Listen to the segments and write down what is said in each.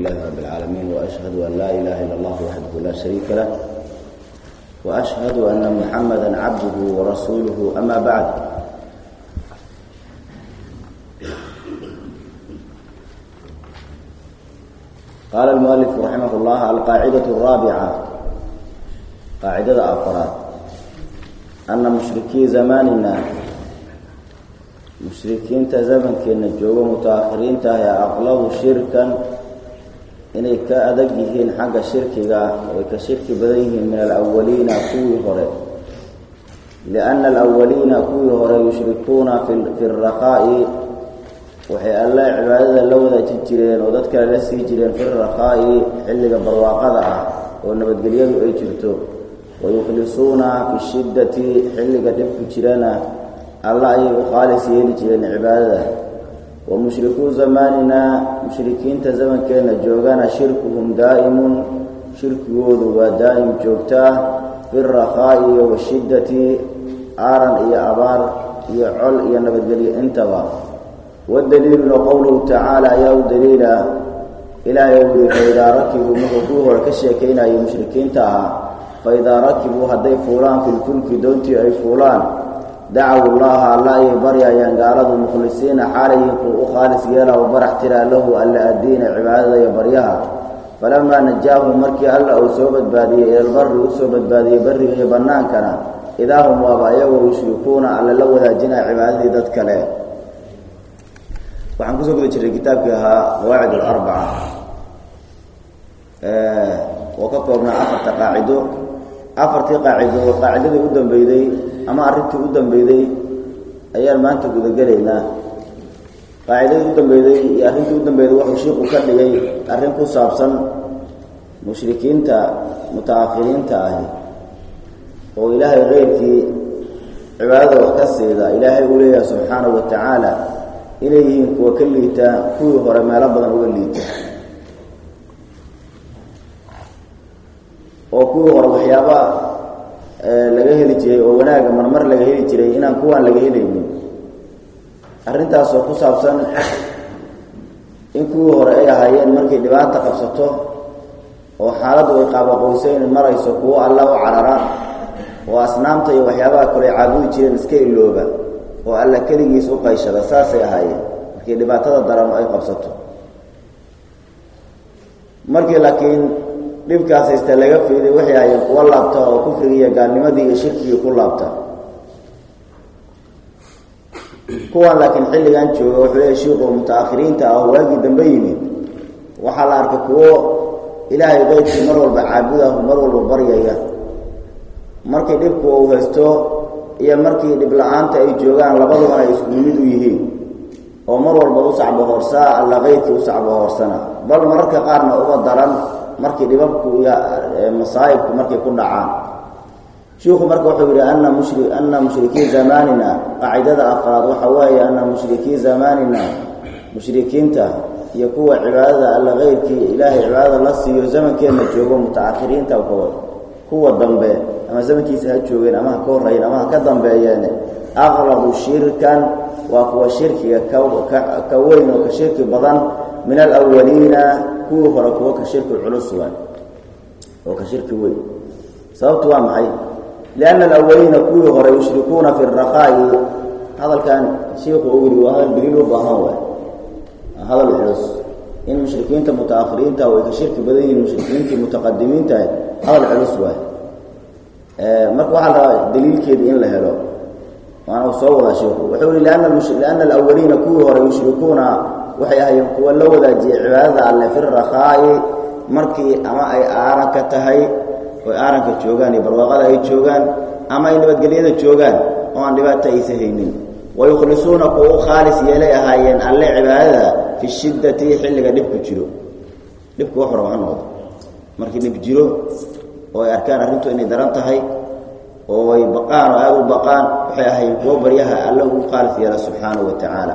لله رب العالمين وأشهد أن لا إله إلا الله وحده لا شريك له وأشهد أن محمدا عبده ورسوله أما بعد قال المؤلف رحمه الله القاعدة الرابعة قاعدة أفراد أن مشركي زماننا mushrikiinta zamankeena joogo mutaakhiriinta ah ee aqlabu shirkan inay ka adag yihiin xagga shirkiga way ka shirki badan yihiin min alawaliina kuwii hore lianna alawaliina kuwii hore yushrikuuna fi raqaa'i waxay alle cibaadada la wadaaji jireen oo dad kale la sii jireen fi raqaa'i xilliga barwaaqada ah oo nabadgelyadu ay jirto wayukhlisuuna fi shiddati xilliga dhibku jirana alla ayay u khaalis yeeli jireen cibaadada wa mushrikuu zamaanina mushrikiinta zamankeenna joogana shirkuhum daa'imun shirkigoodu waa daa'im joogtaa fi rakhaa'i washiddati aaran iyo abaar iyo col iyo nabadgelyo intaba wadaliiluna qowluhu tacaala ayaa u daliila ilaahay u yihi faidaa rakibuu markuu kuu hore ka sheekaynayo mushrikiinta ahaa faidaa rakibuu hadday fuulaan filfulki doontii ay fuulaan dacaw llaha alla ayay baryayaan gaaladu mukhlisiina xaalayhim kuu u khaalis yeela u barax tiraa lahu alla addiina cibaadada iyo baryaha falamaa najaahum markii alla uu soo badbaadiyey ilalbari u soo badbaadiyey barriga iyo bannaankana idaa hum waaba iyagoo yushrikuuna alla la wadaajinaya cibaadadii dad kale waxaan kusoo guda jirnay kitaabkii ahaa qawaacid alarbaca oo ka koobnaa afarta qaacido afartii qaacido qaacidadii u dambeyday ama arrintii u dambeyday ayaan maanta gudagelaynaa qaacidadii u dambeyday iyo arrintii u dambeyday wuxuu shiiku ka dhigay arrin ku saabsan mushrikiinta mutaakhiriinta ahi oo ilaahay keyrkii cibaadada wax ka siida ilaahay uu leeyahay subxaanahu wa tacaala inay yihiin kuwa ka liita kuwii hore meelo badan uga liita oo kuwii hore waxyaaba laga heli jiray oo wanaaga marmar laga heli jiray inaan kuwaan laga helaynin arrintaasoo ku saabsan in kuwii hore ay ahaayeen markay dhibaata qabsato oo xaaladdu ay qaabaqoysayn marayso kuwo alla u carara oo asnaamta iyo waxyaabaha kale ay caabudi jireen iska ilooba oo alla keligiis u qayshada saasay ahaayeen markii dhibaatada daran ay qabsato markii laakiin dhibkaas haysta laga fiiday waxay ahaayeen kuwo laabta oo kufrigii iyo gaalnimadii iyo shirkigii ku laabta kuwan laakiin xilligan jooga wuxuu leeyahy shiiku mutaakhiriinta ah oo waagii dambe yimid waxaa la arkay kuwo ilaahay keyrkii mar walba caabudahu mar walba baryaya markii dhibku uu haysto iyo markii dhib la-aanta ay joogaan labadubana ay isku mid u yihiin oo mar walba u sacbohoorsaa alla keyrkii u sacbohoorsana bal mararka qaarna uga daran markii dhibabku iyo masaa'ibku markay ku dhacaan shiiku marka wuxuu yidhi ana mushri ana mushrikii zamaanina qaacidada afraad waxa weeye ana mushrikii zamaanina mushrikiinta iyo kuwa cibaadada alla keyrkii ilaahay cibaadada la siiyo zamankeenna joogo mutaakhiriinta kuwa dambe ama zamankiisa ha joogeen ama ha ka horrayen ama ha ka dambeeyeen aqlabu shirkan waa kuwa shirkiga ka weyn oo ka shirki badan min alawaliina kuwii hore kuwo ka shirki culus waay oo ka shirki weyn sababtu waa maxay lianna alawaliina kuwii hore yushrikuuna fi rakaa'i hadalkan shiiku uu yidhi waa hadal daliil u baahan waay hadal culus in mushrikiinta mutaakhiriinta way ka shirki badan yihiin mushrikiintii mutaqadimiinta hadal culus waay marka waxaa la rabaa daliilkeedii in la helo waana soo wadaa shiiku wuxuu yihi lianna alawaliina kuwii hore yushrikuuna waxay ahaayeen kuwa la wadaajiyay cibaadada alle fi rakhaa'i markii ama ay aaranka tahay oy aaranka joogaan iyo barwaaqada ay joogaan ama ay nabadgelyada joogaan oo aan dhibaato aysa haynin wayukhlisuuna kuwa u khaalis yeelay ahaayeen alle cibaadada fi shiddati xilliga dhibku jiro dhibku wax raba ha noqdo markii dhib jiro oo ay arkaan arrintu inay daran tahay oo ay baqaan oo aada u baqaan waxay ahaayeen kuwo baryaha alle ugu khaalis yeela subxaanahu wa tacaala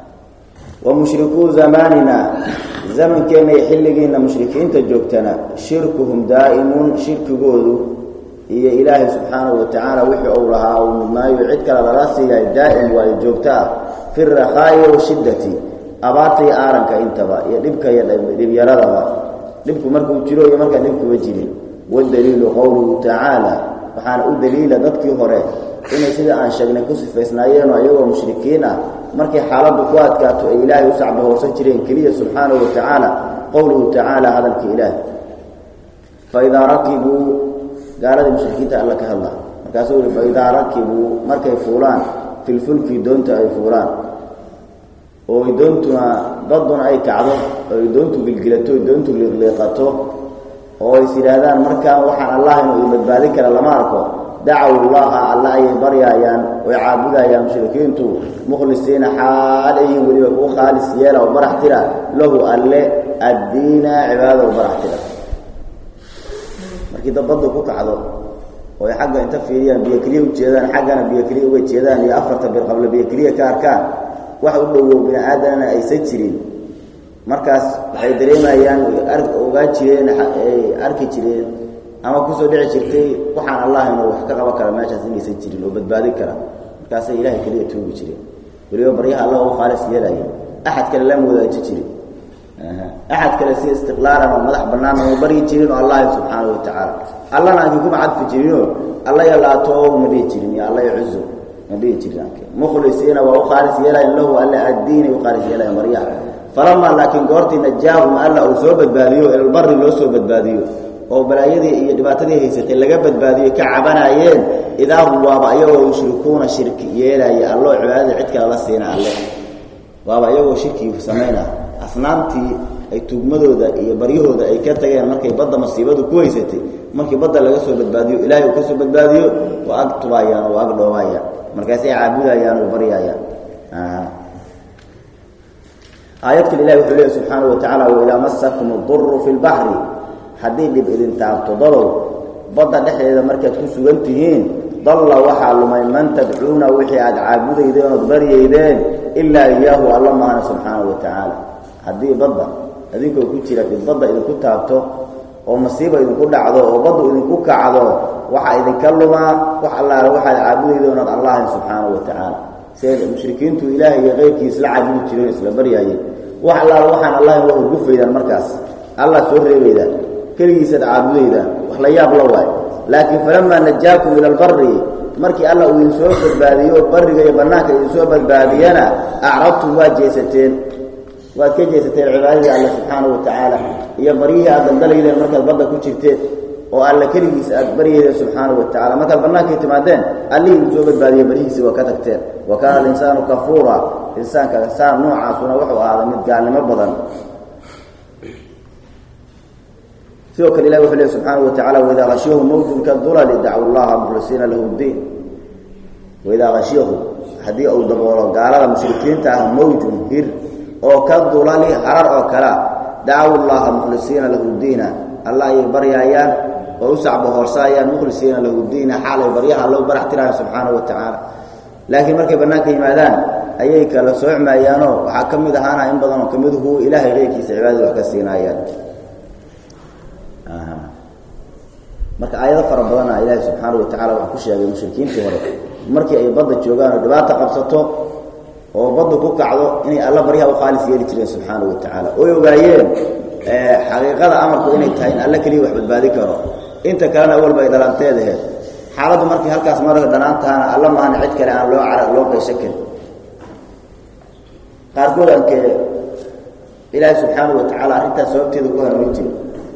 wa mushrikuu zamaanina zamankeenna iyo xilligiinna mushrikiinta joogtana shirkuhum daa'imun shirkigoodu iyo ilaahay subxaanahu wa tacaala wixii uu lahaa uu mudnaayo cid kale lala siiyahay daa'im waayo joogto ah fi rakhaa'i washiddati abaarta iyo aaranka intaba iyo dhibka iyo dhibyaradaba dhibku markuu jiro iyo markaan dhibkuba jirin wadaliilu qowluhu tacaala waxaana u daliila dadkii hore inay sida aan sheegnay ku sifaysnaayeenoo iyagoo mushrikiin ah markay xaaladdu ku adkaato ay ilaahay u sacbahoorsan jireen keliya subxaanahu wa tacaala qowluhu tacaala hadalka ilaahi faidaa rakibuu gaaladii mushrikiinta alla ka hadla markaasuu yihi faidaa rakibuu markay fuulaan filfulki doonta ay fuulaan oo ay doontuna daduna ay kacdo oo ay doontu gilgilato oy doontu liiqliiqato oo is yidhaahdaan markaan waxaan allah inuu i badbaadin kara lama arko dacaw llaha alla ayay baryaayaan oy caabudayaan mushrikiintu mukhlisiina xaal ayihin weliba kuu khaalis yeela oo barax tira lahu alle addiina cibaadada oo barax tira markii dabaddu ku kacdo oo ay xagga inta fiiriyaan biyo keliya u jeedaan xaggana biyo keliya uga jeedaan iyo afarta bir qabla biyo keliya ka arkaan wax u dhowow bini aadamna aysan jirin markaas waxay dareemayaan ogaa jireen ay arki jireen ama kusoo dhici jirtay waxaan allah inuu wax ka qaban kara meeshaas inaysan jirin oo badbaadin kara markaasay ilahay keliya tuugi jireen weliba baryaha alla u khaalis yeelaya axad kale lama wadaaji jirin axad kale si istiqlaalan oo madax bannaan uma baryi jirin oo allah subxaana wa tacaala allana aanki kuma cadfi jirinoo alla yalaato ma dhihi jirin iyo alla yacuzo ma dhihi jirin mukhlisiina waa u khaalis yeelayan lahu alla addiinay u khaalis yeelayan baryaha falamaa laakiin goortii najaahum alla uu soo badbaadiyo ilalbari loo soo badbaadiyo oo balaayadii iyo dhibaatadii haysatay laga badbaadiyo ka cabanaayeen idaa hum waaba iyagoo yushrikuuna shirki yeelaya alloo cibaadada cid kale la siina alle waaba iyagoo shirkii samayna asnaamtii ay tugmadooda iyo baryahooda ay ka tageen markay badda masiibadu ku haysatay markii badda laga soo badbaadiyo ilaahay uu ka soo badbaadiyo waa ag tubaayaan oo ag dhoobaayaan markaasay caabudayaan oo baryaayaan aayad kale ilahi wuxuu leeyahy subxaana wa tacala waidaa masakum aduru fi lbaxri haddii dhib idin taabto dadow badda dhexdeeda markaad ku sugan tihiin dalla waxaa lumay man tadcuuna wixii aad caabudaydeen ood baryaydeen ilaa iyaahu alla maana subxaana wa tacaala haddii badda idinkoo ku jira dhib badda idinku taabto oo masiiba idinku dhacdo oo baddu idinku kacdo waxaa idinka lumaa wax allaale waxaad caabudaydeen ood allahin subxaana wa tacaala siday mushrikiintu ilaahay iyo keyrkiis la caabudi jireen isla baryaayeen wax allaale waxaan allahin waa hurgufaydaan markaas allah soo reebaydaan keligiisaad caabudaydaan wax la yaab la waay laakiin falamaa najaakum ila albari markii alla uu idinsoo badbaadiyo oo barriga iyo bannaanka idinsoo badbaadiyana acrabtum waad jeesateen waad ka jeesateen cibaadadii alle subxaana wa tacaala iyo baryihii aad daldalaydeen markaad badda ku jirteen oo alle keligiis aad baryaydeen subxaana wa tacala markaad bannaankii timaadeen allihii idinsoo badbaadiye baryihiisii waa ka tagteen wa kaana alinsaanu kafuura insaanka saan noocaasuna wuxuu ahaaday mid gaalnimo badan sidoo kale ilahi wuxuu lehy subxaana wa tacala waidaa hashiyahum mawjun kadulali dacwu llaha mukhlisiina lahu ddiin waidaa hashiyahum haddii uu daboolo gaalada mushrikiinta ah mawjun hir oo ka dulali harar oo kalea dacawu llaha mukhlisiina lahu diina alla ayay baryaayaan oo u sacbahoorsaayaan mukhlisiina lahu diina xaalay baryaha alla u barax tiraayan subxaana wa tacaala laakiin markay bannaanka yimaadaan ayay kala soocmaayaanoo waxaa ka mid ahaana in badanoo ka miduhu ilaahay keyrkiisa cibaadada wax ka siinaayaan marka aayado fara badana ilaahay subxaana wa tacala waxaa ku sheegay mushrikiintii hore markii ay badda joogaan oo dhibaata qabsato oo badda ku kacdo inay alla baryaha u khaalis yeeli jireen subxaana wa tacaala oy ogaayeen xaqiiqada amarku inay tahay in alla keliya wax badbaadi karo inta kalena awalba ay dhalanteedaheed xaaladdu markii halkaas marka dhanaantaana alla maahana cid kale aan loo cara loo qaysho karin qaarkood ankee ilaahay subxaana wa tacaala arrintaas sababteeda ku hanuunin jira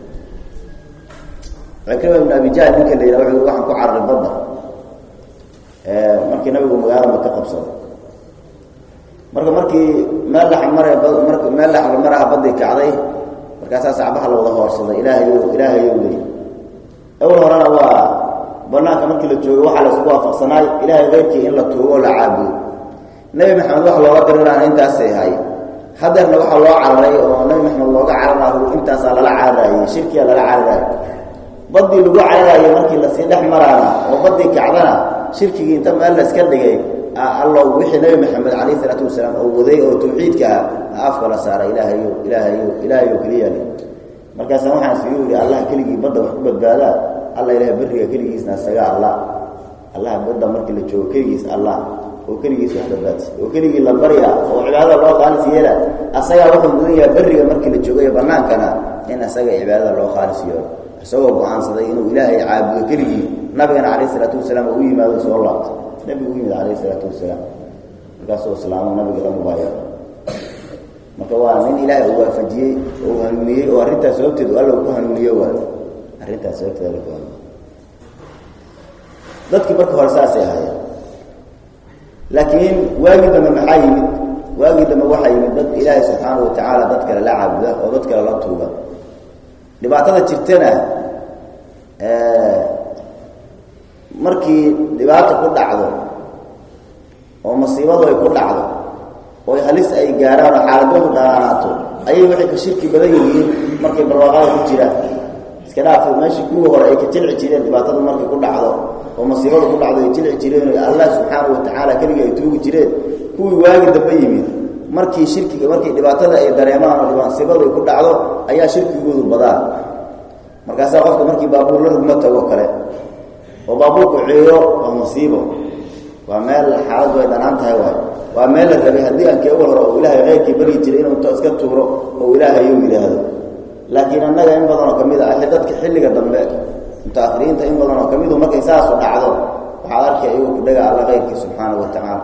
cikrima ibn abi jahl ninka la yidhaha wuxuu waxaan ku cararay badda markii nabigu magaalada maka qabsaday marka markii meel laxmare mar meel laxmaraha badii kacday markaasaa sacbaha la wada hoorsaday ilaahayo ilaahayo leey awal horena waa banaanka markii la joogo waxaa la isku waafaqsanaay ilaahay keyrkii in la tuugo oo la caabudo nebi maxamed wax looga diriraan intaasay ahay hadeerna waxaa loo cararay oo nebi maxamed looga cararayo intaasaa lala cararaayey shirkiyaa lala cararaayey badii lagu cararaayey markii lasii dhex maraana oo badii kacdana shirkigii inta meel la iska dhigay allo wixii nebi maxamed calayh isalaatu wasalaam oo waday oo tawxiidka ah afka la saaray ilaahayo ilaahayo ilaahayo keliyali markaasa waxaan isugu yidhi allah keligii badda wax ku badbaadaa alla ilahay beriga keligiisna isaga allah allah badda markii la joogo keligiis allah oo keligiis wax badbaadisa oo keligii la baryaa oo cibaadada loo khaalis yeela asagaa wuxuu mudan yahay berriga markii la joogayo bannaankana in asaga cibaadada loo khaalis yeelo isagoo go-aansaday inuu ilaahay caabudo keligii nabigana calayh isalaatu wasalaam u yimaado soo laabto nebigu u yimid calayh isalaatu wasalaam markaasuu islaamo nabiga la mubaayo marka waa nin ilaahay uu waafajiyey oo uu hanuuniyey oo arrintaas sababteedu alla uu ku hanuuniyo waayo arrintaas sababteeda alla ku hanuuniyo dadkii marka hore saasay ahaayeen laakiin waagii dambe maxaa yimid waagii dambe waxaa yimid dad ilaahay subxaana wa tacaala dad kale la caabuda oo dad kale la tuuga dhibaatada jirtana markii dhibaata ku dhacdo oo masiibadu ay ku dhacdo oo halis ay gaaraan oo xaaladoodu dhanaanaato ayay waxay ka shirki badan yihiin markay barwaaqada ku jiraan iska dhaafo meeshii kuwii hore ay ka jilci jireen dhibaatadu markay ku dhacdo oo masiibadu ku dhacdo ay jilci jireen oo allah subxaana wa tacaala keligii ay tuugi jireen kuwii waagi dambe yimid markii shirkiga markii dhibaatada ay dareemaan oo masiibadu ay ku dhacdo ayaa shirkigoodu badaan markaasaa qofka markii baabuur la rugma tago kale oo baabuurku ceeyo waa musiibo waa meel xaaladdu ay dhanaan tahay waayo waa meel la rabay haddii aan keewal hore oo ilaahay keyrkii baryi jiray inuu to iska tuuro oo ilaahay uu yidhaahdo laakiin annaga in badanoo ka mid ah dadka xilliga dambe mutaakhiriinta in badanoo ka midu markay saasu dhacdo waxaad arkay iyagu kudhaga alla keyrkii subxaanau wa tacaala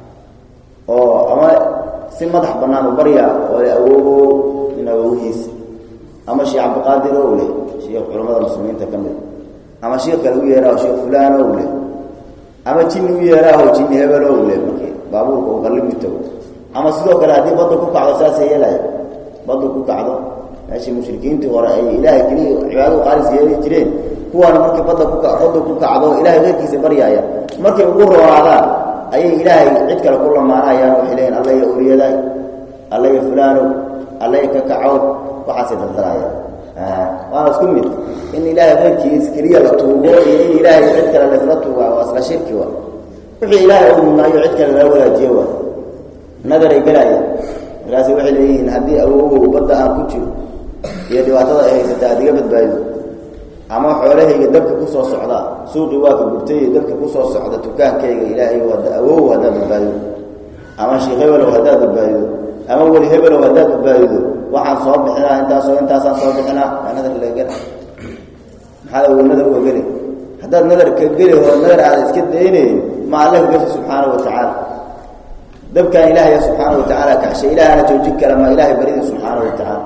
oo ama si madax bannaan u barya oo le awoogo in awowhiisa ama sheekh cabdiqaadir ow leh sheekh culammada muslimiinta ka mid ama sheekh kale u yeeraaho sheekh fulaan ow leh ama jinni u yeeraaho jinni hebel ow leh markii baabuurka uu qallimi tago ama sidoo kale haddii badda ku kacdo saasay yeelaya baddu ku kacdo meeshii mushrikiintii hore ay ilaahay keliya cibaadadu qaalis yeeli jireen kuwaana markii badda ku badda ku kacdo ilahay keyrkiisa baryaaya markay ugu roonaadaan ayay ilaahay cid kale ku lamaanayaan waxay leeyiin alla ya awliyaday alla ya fulaanow alla ya kakacow waxaasay dardarayaan waana isku mid in ilaahay keyrkiis keliya la tuugo iyo in ilaahay cid kale laisla tuuga waa isla shirki wa wixii ilaahay u mudnaayo cid kale lala wadaajiyo waa nadaray gelaayaan markaasi waxay leeyihiin haddii awogow badda aan ku jiro iyo dhibaatada ay haysata aad iga badbaadido ama xoolahayga dabka ku soo socda suuqii waa ka gurtay dabka ku soo socda dukaankayga ilaahay awow haddaad badbaadido ama sheekh hebelow haddaad badbaadido ama weli hebelow haddaad badbaadido waxaan soo bixinaa intaasoo intaasaan soo bixinaa waa nadar laga gela maxaad awow nadar uga geli haddaad nadar ka geli hoo nadar aada iska daynayn ma alla gashi subxaana wa tacaala dabkaan ilaahaya subxaana wa tacaala kaxshay ilaahana joojin kara ma ilaahay baridi subxaana wa tacaala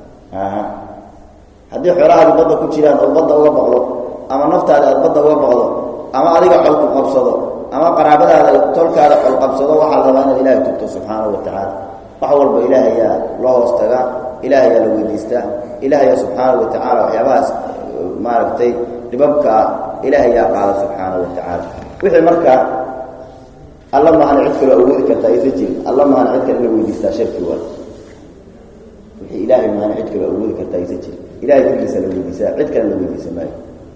haddii xoolahaadi badda ku jiraan oo badda uga baqdo ama naftaada aad badda uga baqdo ama adiga xolku qabsado ama qaraabadaada tolkaada xol qabsado waxaa la rabaa inaad ilahay tugto subxaana wa tacaala wax walba ilaahayaa loo hoos tagaa ilaahayaa la weydiistaa ilaahaya subxaana wa tacaala waxyaabahaas maaragtay dhibabkaa ilaahayaa qaada subxaana wa tacaala wixii markaa alla maahana cid kaloo awoodi kartaa aysa jirin alla maahana cid kale ina weydiistaa shirki waay wixii ilaahay maahana cid kaloo awoodi kartaa aysa jirin ilahay keligiisa la weydiisaa cid kale la weydiisa maayo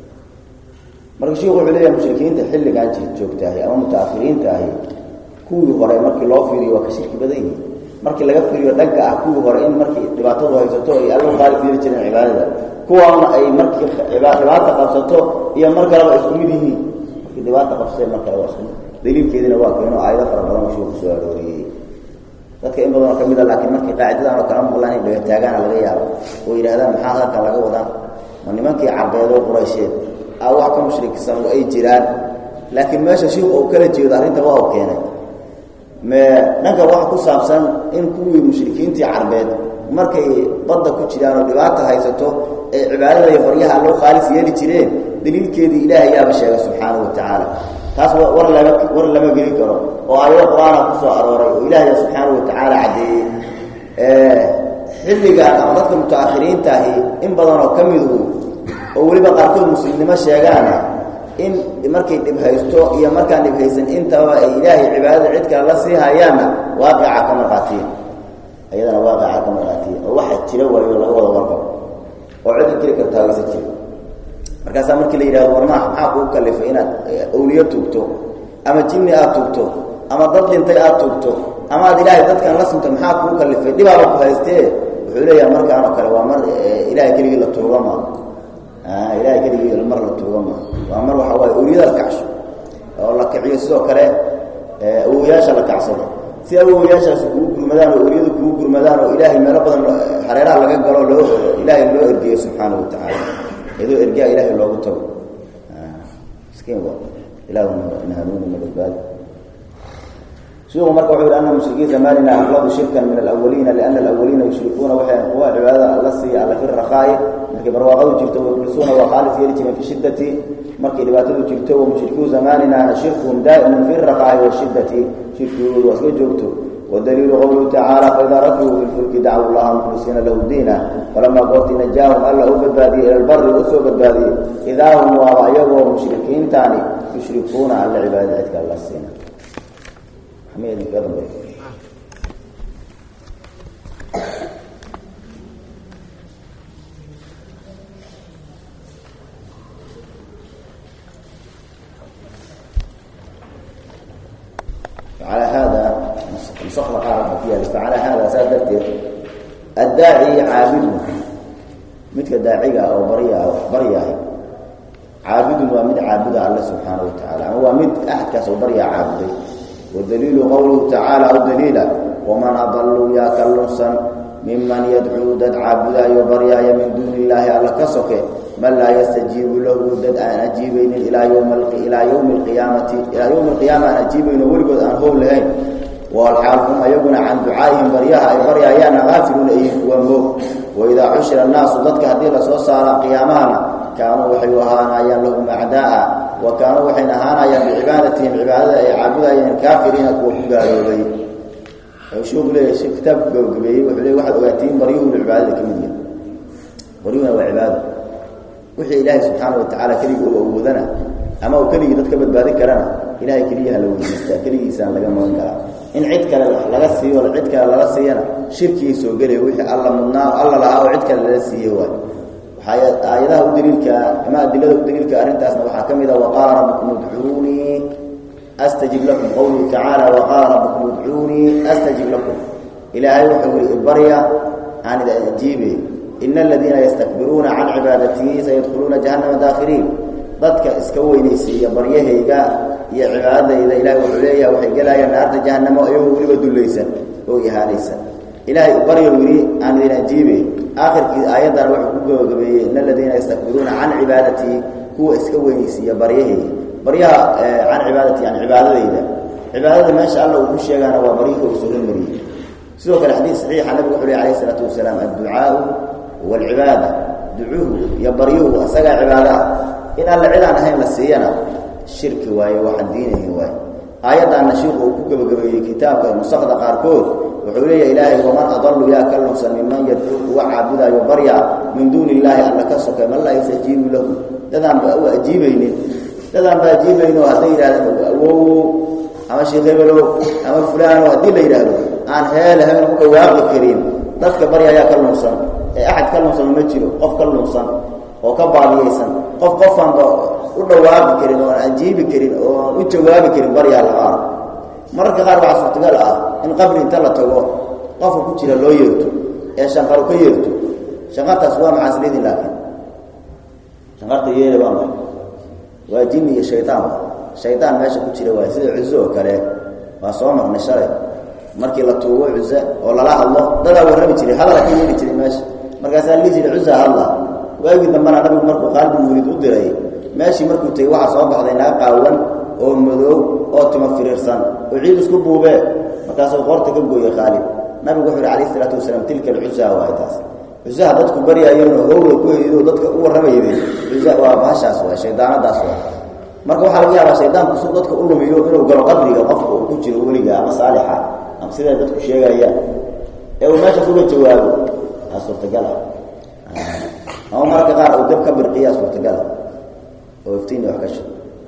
marka sheikhu wuxuu leeyahay mushrikiinta xilligan joogtaahay ama mutaakhiriinta ahi kuwii hore markii loo fiiriyo waa ka shirki badan yihiin markii laga fiiriyo dhanka ah kuwii hore in markii dhibaatadu haysato ay alla qaali fiiri jireen cibaadada kuwaana ay markii dhibaata qabsato iyo mar kaleba isku mid yihiin markii dhibaata qabsatay mar kale waa isku mid daliilkeediina waa keeno aayado fara badan sheikhu kusoo arooriyey dadka in badanoo ka mid a laakiin markii qaacidadan oo kala maqlaan in dhagataagaana laga yaabo oo yidhahdaan maxaa halkan laga wadaa ma nimankii carbeedoo quraysheed a wax ka mushriksan oo ay jiraan laakiin meesha shiiku uu kala jeedo arrinta waa u keenay me dhanka waxa ku saabsan in kuwii mushrikiintii carbeed markay badda ku jiraan oo dhibaata haysato ee cibaadada iyo baryaha loo khaalis yeeli jireen daliilkeedii ilaahay yaaba sheegay subxaana wa tacaala taas war lama war lama geli karo oo aayado qur-aana ku soo arooray oo ilaahay subxaana wa tacaala caddeeyey xilligan ama dadka mutaakhiriinta ahi in badanoo ka midu oo weliba qaarkood muslimnimo sheegaana in markay dhib haysto iyo markaan dhib haysan intaba ay ilaahay cibaadada cid kale la sii hayaanna waaqica ka marqaatiya iyadana waaqica ka marqaatiya oo waxa jira waayo laga wada warqabo oo cid jiri kartaa waysa jira markaasaa markii la yidhahdo warmaa maxaa kuu kalifay inaad awliyo tugto ama jinni aad tugto ama dad dhintay aad tugto ama aad ilaahay dadkan la sinto maxaa kuu kalifay dhibaaba ku haystee wuxuu leeyahay markaan oo kale waa mar ilahay keligii la tuuga ma ilahay keligii mar la tuuga ma waa mar waxa waaye awliyadaad kacsho oo la kiciyo sidoo kale awowayaasha la kacsado si awowayaashaasi kugu gurmadaan oo oryadu kugu gurmadaan oo ilaahay meelo badan hareeraha laga galo loo ilaahay loo ergeeyo subxaana wa tacaala iyadoo ergaa ilaahay loogu tago miskiin wa ilaahuna hanuuni ma badbaadi shiku marka wuxuu yidhi ana mushrikiin zamanina aqladu shirkan min alawaliina liana alawaliina yushrikuuna waxay kuwa cibaadada alla siiya alla fi rakaa'i markay barwaaqadu jirto wayukhlisuuna waa khaalis yeeli jireen fi shiddati markay dhibaatadu jirto wa mushrikuu zamanina shirkuhum daa'imun fi rakaa'i washiddati shirkigoodu waa iska joogto wadaliilu qowluhu tacaala faidaa rakibuu fi lfulki dacwu llaha mukhlisiina lahu diina falamaa goortii najaahum alla u badbaadiyey ila lbari u soo badbaadiyey idaa hum waaba iyagoo mushrikiintaani yushrikuuna alla cibaadada cidka alla siina على هذا نسخنا قال فيها فعلى هذا سادرت الداعي عابد مثل داعية أو بريا أو بريا عابد ومد عابد الله سبحانه وتعالى هو مد أحد كسو بريا عابد والدليل قوله تعالى أو دليلا ومن أضل يا كاللصا ممن يدعو دد عابدا يبريا من دون الله على كسوك من لا يستجيب له دد أن أجيبين إلى يوم إلى يوم القيامة إلى يوم القيامة أن أجيبين ولقد أن هم لهين والحال هم يقول عن دعائهم برياها أي بريا يانا غافلون أيه ومو وإذا عشر الناس ضدك هذه الرسول على قيامنا كانوا وحيوهانا يا لهم أعداء وكانوا وحين هانا بعبادتهم عبادة أي عابدة أي كافرين كوا قالوا لي وشوف لي شيء كتاب قبي وحلي واحد وقتين بريهم العبادة كمية بريهم وعبادة وحي إلهي سبحانه وتعالى كلي وأوذنا أما وكلي ضدك بدبادي كرنا إلهي كليها لو يستا كلي إنسان لقى ما كلام إن عد كلا لغا سي ولا عد كلا لغا سينا شركي سو غلي وحي الله منا الله لا عد كلا لا سي واي aayadaha u daliilka ama adilada u daliilka arrintaasna waxaa ka mid ah waqaala rabbukum udcuunii astajib lakum qowluhu tacaala waqaala rabbukum udcuunii astajib lakum ilaahay wuxuu yihi ibarya aan ida ajiibe ina aladiina yastakbiruuna can cibaadatii sayadkhuluuna jahannama daakhiriin dadka iska weynaysiiya baryahayga iyo cibaadadayda ilahay wuxuu leeyahay waxay gelayaan naarta jahannamo iyagoo weliba dullaysan oo ihaanaysan ilaahay baryo yidhi aan idin ajiibe aakhirkii aayaddan wuxuu ku gabagabeeyey in aladiina yastakbiruuna can cibaadatii kuwa iska weynaysiiya baryahayga baryaha can cibaadati yani cibaadadayda cibaadada meesha alla uu ku sheegaana waa baryihii uu soo hormariyey sidoo kale xadiis saxiixa nabigu wuxuu lehy alayhi isalaatu wasalaam adducaau waalcibaada ducuhu iyo baryuhu asagaa cibaadaha in alla cid aan ahayn la siiyana shirki waaye waxaan diinahin waaye aayaddaanna shiiku uu ku gebagabeeyey kitaabka nusakda qaarkood wuxuu leeyahay ilaahay waman adalu yaa ka lunsan minman yadcuu kuwa caabudaayo barya min duuni illaahi alla ka sokay man laa yastajiibu lahu dadaan ba u ajiibaynin dadaan ba ajiibayno hadday yidhahdeen awow ama sheekh hebelow ama fulaano haddii la yidhaahdo aan heele hebel ku dhawaaqi karin dadka barya ayaa ka lunsan ee axad ka lunsan ma jiro qof ka lunsan oo ka baadiyeysan qof qofaanba u dhawaaqi karin oo aan ajiibi karin oo aan u jawaabi karin baryaa laaan mararka qaar waxaa suurtagal ah in qabri inta la tago qofka ku jira loo yeerto ee shanqaru ka yeerto shanqartaas waa maxaa isleedin laakiin shanqarta yeele waa maxay waa jinni iyo shaydaan shaydaan meesha ku jira waay sida cuso oo kale waa soo maqnay shalay markii la tuugo cuse oo lala hadlo dadaa warrami jiray hadala ka yeeli jiray meesha markaasaa lii jiray cusa hadla waagii dambana nabigu markuu qaalbi murid u diray meeshii markuu tegey waxaa soo baxday naga qaawan oo madoow oo timo firiirsan oo ciid isku buubee markaasuu qoorta ka gooyey khaalid nabigu wuxuu yhi alayh isalaatu wasalaam tilka alcusaa waay taas cusaha dadku baryaayeenoo howda ku heydo dadka u warramayday cusa waa bahashaas waay shaydaanadaas waay marka waxaa laga yaabaa shaydaanku su dadka u lumiyo inuu galo qabriga qofka uu ku jiro weliga ama saalixa ama siday dadku sheegayaan ee uu meeshaas uga jawaabo aa suurtagal ah ama mararka qaar uu dab ka birqiyaa suurtagal ah oo iftiini wax ka sha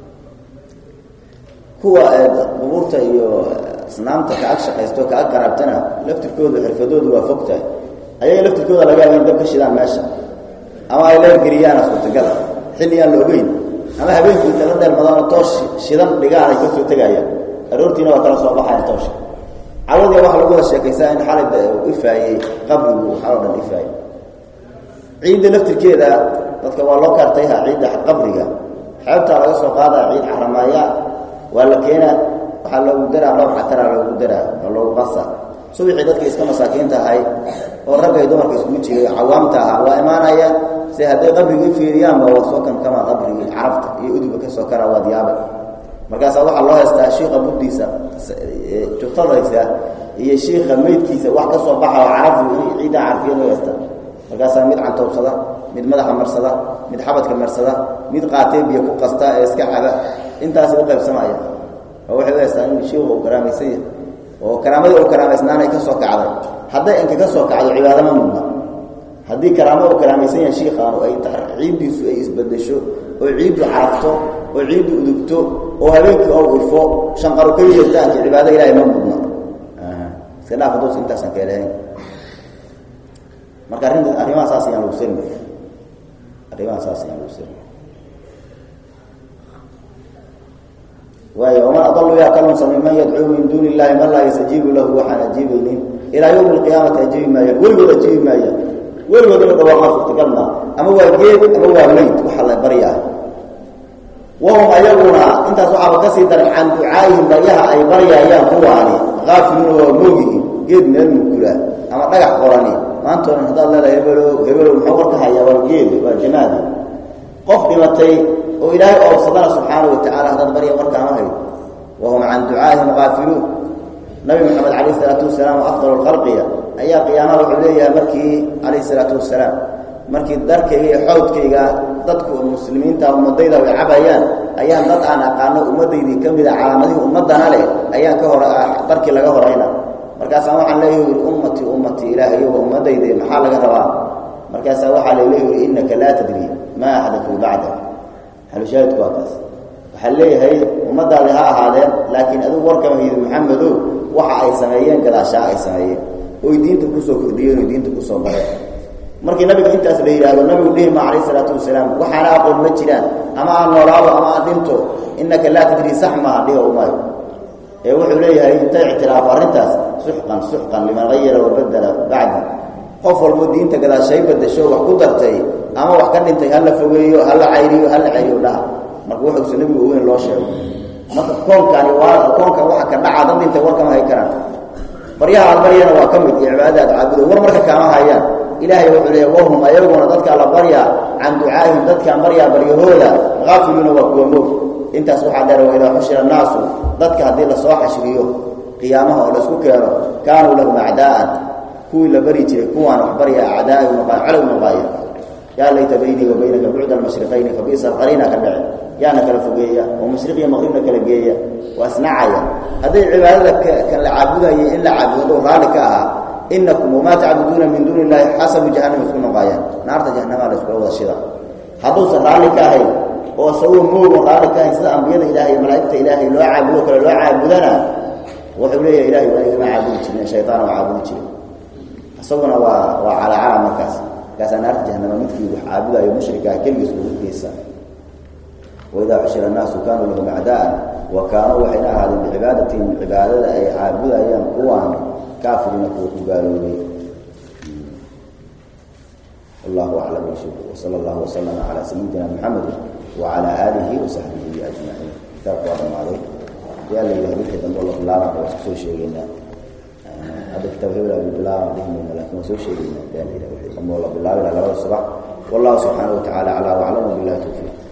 kuwa qubuurta iyo asnaamta kaag shaqaysto kaag garaabtana laftirkooda xirfadoodu waa fogtahay ayaga laftirkooda laga yaaba in dab ka shidaan meesha ama ay leergeliyaana suurtagal ah xilli aan la ogeyn ama habeenkii inta la dheelmadaan oo toosh shidan dhigaan ay kasoo tegayaan aroortiina waa kala soo baxaya toosha cawadiya waxaa lagu wada sheekaysaa in xalay ifaayey qabrigu waxaa o dhan ifaayey ciidda laftirkeeda dadka waa loo kaartayha ciidda qabriga xeebtaa laga soo qaadaa ciid caramaaya waa la keenaa waxaa loogu daraa dhowr xataraa loogu daraa oo loogu qasa subixii dadka iska masaakiinta ahay oo ragga ay dumarka iskugu jiray cawaamta ahaa waa imaanaya si hadday qabrigii fiiriyaanba waa soo kankamaa qabrigii carabta iyo uduga ka soo karaa waad yaaba markaasaa waxaa loo haystaa shiika buddiisa juftadaysa iyo shiika meydkiisa wax ka soo baxa oo carabdu ciiddaa carfiya loo haystaa markaasaa mid cantoobsada mid madaxa marsada mid xabadka marsada mid qaatee biyo ku qasta ee iska caba intaas u qaybsamaya oo waxay u haystaa in shiiku uu karaamaysan yahay oo karaamadii uu karaamaysnaanay ka soo kacday hadday inka ka soo kacdo cibaadama mudna haddii karaamo uu karaamaysan yahay shiikaanu ay ciiddiisu ay isbedesho oo ciiddu carafto oo ciiddu udugto oo habeenkii oo urfo shanqaru ka yeeltaanka cibaado ilahay ma mudna iska dhaaf haduusa intaasan ka helahayn marka arrinta arrimaha saas ayaan lagu selmi arrimaha saas ayaan lagu selmi waayo waman adalu yaa kalunsa minman yadcuu min duuni illahi man laa yastajiibu lahu waxaan ajiibaynin ilaa yawmi alqiyaamati ajiibi maayaan weligood ajiibi maayaan weligood inu dhawaaqaa suurtagal maa ama waa geed ama waa meyd waxa la baryaa wahum ayaguna intaas waxaaba kasii daran can ducaa'ihim baryaha ay baryaayaan kuwaani aafiluuna waa moogihin geed meel mukula ama dhagax qorani maantoodan haddaad leedahay hebelo hebelo muxuu warka hayaa waa geed waa jamaadi qof dhimatay oo ilaahay oobsadana subxaana wa tacala haddaad barya warkaama hayd wahum can ducaa'ihim aafiluun nabi maxamed calayh isalaatu wasalaam oo afdal lkhalqiya ayaa qiyaamaha wuxuu leeyahay markii calayh isalaatu wasalaam markii darkayga iyo xoodkayga dadku muslimiinta ummadayda ay cabayaan ayaan dad aan aqaano ummadaydii ka mid a calaamadihii ummadana leh ayaan ka hor darkii laga horayna markaasaa waxaan leeyahi ummatii ummatii ilaahayo waa ummadayde maxaa laga rabaa markaasaa waxaa laleeyahi innaka laa tadri maa axdatuu bacda xalushaahidku waa kaas waxaa leeyahay ummadaadi ha ahaadeen laakiin adigu warkama haydi maxamedow waxa ay sameeyeen gadaashaa ay sameeyeen oy diinta kusoo kordhiyeen oy diinta kusoo bareen markii nabiga intaas la yidhaahdo nabigu dhihi ma calayh isalaatu wasalaam waxaana aqoon ma jiraan ama aan noolaado ama aan dhinto innaka laa tadrii sax maaha dhiga umaayo ee wuxuu leeyahay inta ictiraafo arrintaas suxqan suxqan liman hayara wabadala bacdi qof walbo diinta gadaashay badasho wax ku dartay ama wax ka dhintay hala fogeeyo hala cayriyo hala cayriyo dhaha marka wuxuusa nebigu ogeyn loo sheego marka koonkani waa koonkan waxa ka dhaca dad dhintay warkama hay karaan baryaha aad baryana waa ka mid iyo cibaadada aad caabudo war marka kaama hayaan ilaahay wuxuu leeya wahum ayaguna dadka la baryaa can ducaa'ihim dadkaan baryaa baryahooda haafiluuna waa kuwa moog intaas waxaa dheer wa idaa xushira annaasu dadka haddii lasoo xashriyo qiyaamaha oo laisku keeno kaanuu lahum acdaa'an kuwii la bari jiray kuwaan wax barya acdaai calow noqaaya yaa layta baynii wa baynaka bucda almashriqayni fa bi'sa alqariina ka dhace yaana kala fogeeya oo mashriq iyo maqribna kala geeya waa isnacaya hadday cibaadada kan la caabudayay in la caabudo raalli ka ahaa inakum wamaa tacbuduuna min duuni illahi xasabu jahannam isku noqaayaan naarta jahannamaa la iskula wada shida hadduusan raalli ka ahayn oo isagoo moogon raalli ka ahayn sida ambiyada ilahay iyo malaa'igta ilaahay loo caabudo kale loo caabudana wuxuu leeyahay ilahay waa igama caabudi jirin shaytaan oo caabudi jirin isaguna waa waa calaacala markaas markaasaa naarta jahanama midkii wax caabudayo mushrikaa keligiis ugu geysa waidaa xushira annaasu kaanuu lahum acdaa'an wa kaanuu waxayna ahaadeen bicibaadatihim cibaadada ay caabudayaan kuwaan kaafiriina kuwa ku gaaloobay wallahu aclam wsala allahu waslama calaa sayidina muxamedi wacala aalihi wasaxbihi ajmaciin kitaabku waa dhamaaday yaa la yidhaha wixii dambe la bilaaban waa isku soo sheegeynaa hadda kitaab hebel bilaaban dhihimayna lakin waa soo sheegeynaa yaa la yidhaha wixii dambe la bilaabi laha labada subax wallahu subxaanahu wa tacala aclaa waclam wabillahi tawfiiq